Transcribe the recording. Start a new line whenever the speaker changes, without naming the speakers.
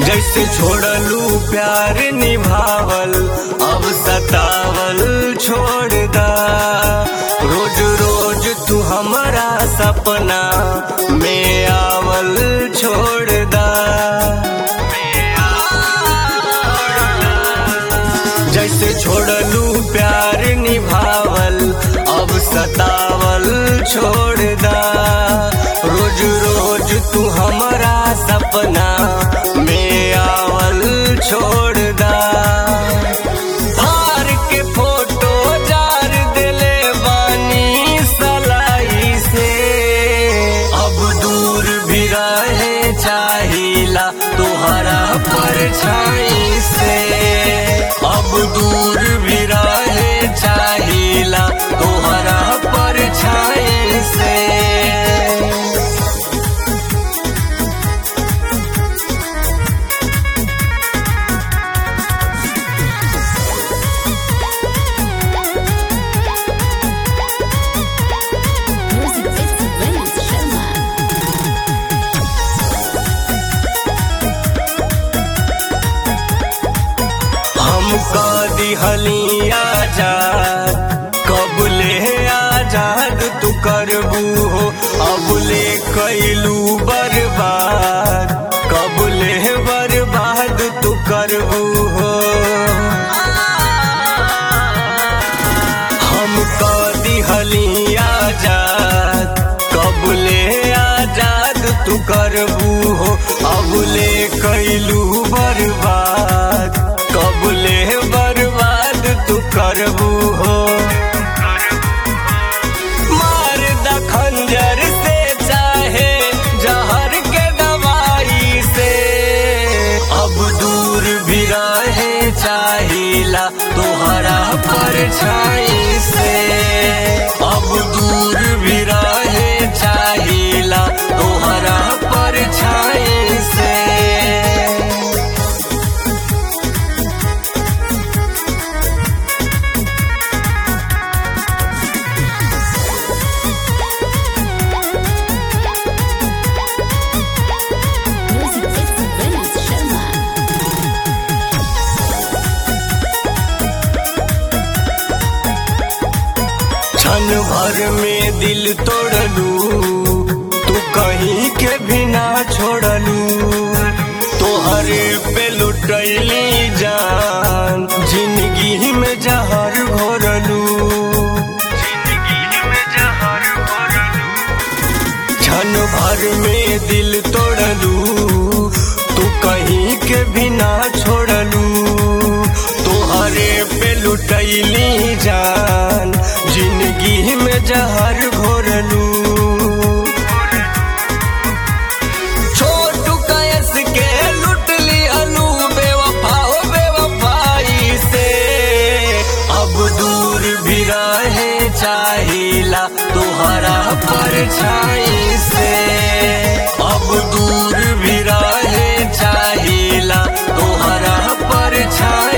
जैसे छोड़लू प्यार निभावल अब सतावल छोड़ दा रोज रोज तू हमारा सपना में आवल छोड़ दा जैसे छोड़लू प्यार निभावल अब सतावल छोड़ दा रोज रोज तू हमारा सपना में आवल छोड़ दा हार के फोटो जार दिले बानी सलाई से अब दूर भी रहे चाहिला तोहरा परछाई से अब दूर भी रहे चाहिला तोहरा परछाई से
Music Festival Williams Sharma.
हमका दिहली आजाद कबले आजाद तू करबू हो अबले कैलू बर्बाद कबले बर्बाद तू करबू हो हमका दिहली आजाद कबले आजाद तू करबू हो अबले कैलू बर्बाद कबले बर्बाद तू करबू हो मार द खंजर से चाहे जहर के दवाई से अब दूर भी रहे चाहिला तोहरा परछाई से अब दूर भी रहे चाहिला तोहरा परछाई से
Music Festival Williams Sharma.
क्षण भर में दिल तोड़लू तू कहीं के भी ना छोड़लू तोहरे पे लुटैली जान जिंदगी में जहर घोरलू क्षण भर में दिल तोड़लू तू कहीं के भी ना छोड़लू तोहरे पे लुटैली जान जिंदगी में जहर घोरलू छोटू कयस के लुट ली अलू बेवफा हो बेवफाई से अब दूर भी रहे चाहिला तोहरा परछाई से अब दूर भी रहे चाहिला तोहरा परछाई